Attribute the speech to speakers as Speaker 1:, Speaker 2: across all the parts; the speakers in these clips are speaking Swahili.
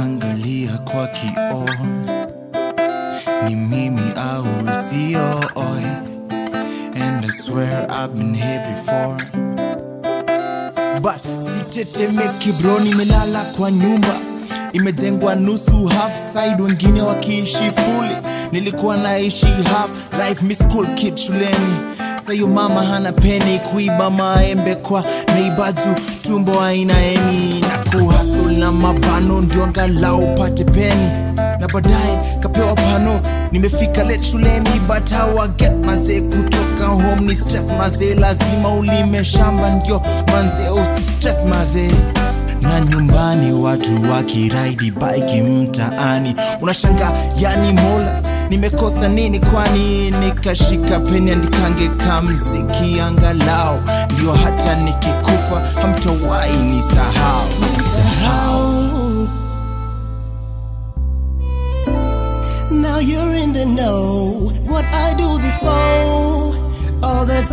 Speaker 1: najiangalia kwa kioo ni mimi au sio oi and I swear I've been here before but sitetemeki bro nimelala kwa nyumba imejengwa nusu half side wengine wakiishi fuli nilikuwa naishi half life mi school kid shuleni sayo mama hana peni kuiba maembe kwa neiba juu tumbo aina eni na kuhasul na mabano ndio angalau pate peni na baadaye kapewa pano nimefika late shuleni but how I get mazee kutoka home ni stress mazee lazima ulime shamba ndio manze usi stress mazee na nyumbani watu wakiraidi bike mtaani unashanga yani mola nimekosa nini kwani nikashika peni andikange kamziki angalau ndio hata nikikufa hamtawai ni sahau sahau
Speaker 2: Now you're in the know. What I do this for all the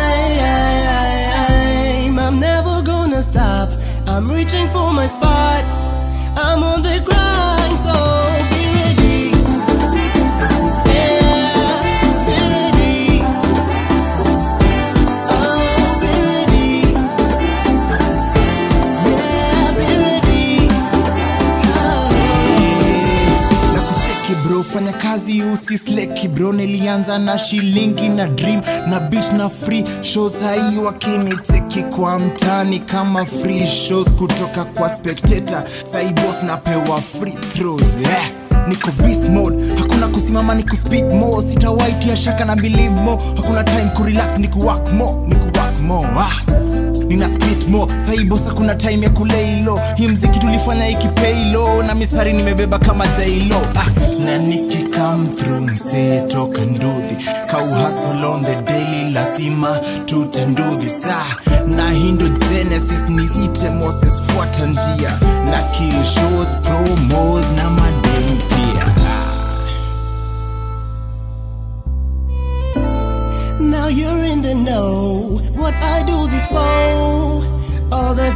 Speaker 2: time. I'm never gonna stop. I'm reaching for my spot. I'm on the grind, so be ready. Yeah, be ready. Oh, be ready. Yeah, be ready. Oh.
Speaker 1: na kucheki bro fanya kazi usisleki bro nilianza na shilingi na dream na beat na free shows hai wakinicheki kwa mtani kama free shows kutoka kwa spectator sai boss napewa free throws yeah. niko beast mode hakuna kusimama ni kuspeed mo sitawaitia shaka na believe mo hakuna time kurelax ni kuwak mo ni kuwak mo ah nina spit mo saibosa kuna time ya kuleilo hii mziki tulifanya ikipeilo na misari nimebeba kama jailo ah, na nikikam through msee toka ndudhi kauhasol on the daily lazima tutandudhi saa na hindo genesis niite moses fuata njia na kill shows promos na madem pia
Speaker 2: Now you're in the know. What I do this for all the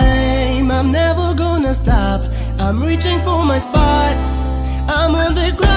Speaker 2: time. I'm never gonna stop. I'm reaching for my spot. I'm on the ground.